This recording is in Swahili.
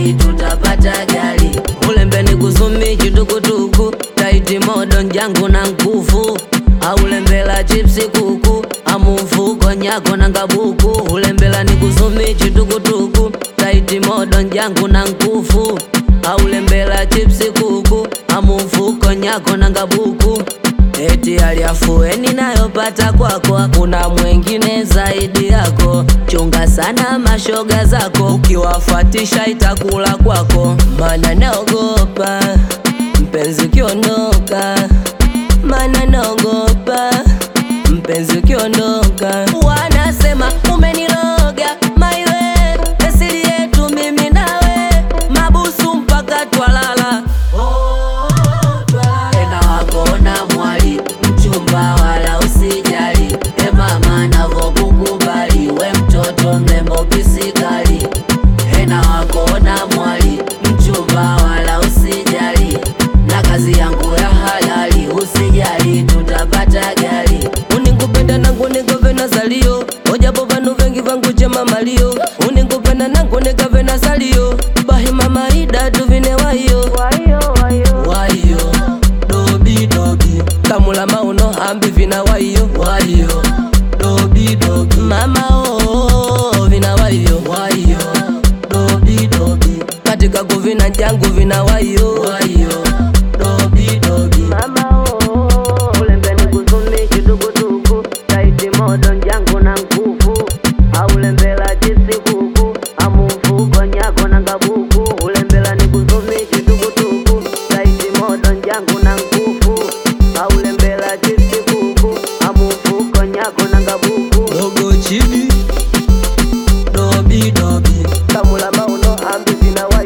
usijali tutapata gari ulembeni kusumi chitukutuku taiti modo njangu na nkufu aulembela chipsi kuku amumfuko nyako na ngabuku ulembela ni kusumi chitukutuku taiti modo njangu na nkufu aulembela chipsi kuku amumfuko nyako na ngabuku eti aliafueni nayopata kwako hakuna mwengine zaidi yako chunga sana mashoga zako ukiwafuatisha itakula kwako mana naogopa mpenzi ukiondoka mana naogopa mpenzi ukiondoka wanasema umeniloga maiwe esiri yetu mimi nawe mabusu mpaka twalala tena wakona mwali mchumba wala usijali e mama navokukubali we mtoto mlembo pisikali tena wakona mwali mchumba wala usijali na kazi yangu ya halali usijali tutapata gari uningupenda nangu nikove na salio ojapo vanu vengi vangu chema malio uningupenda nangu nikave na salio bahima maida tuvine wayo wayo dobi dobi kamula mauno hambi vina wayo wayo dobi dobi mama oh vina wayo wayo dobi dobi katika kuvina jangu vina wayo wayo dobi dobi Mama oh, ulembeni kusumi chitukutuku taiti modo njangu na nkufu aulembela chipsi kuku amumfuko nyako na ngabuku ulembela ni kusumi chitukutuku taiti modo njangu na nkufu aulembela chipsi kuku amumfuko nyako na ngabuku dogo chidi dobi dobi kamula mauno hambi vina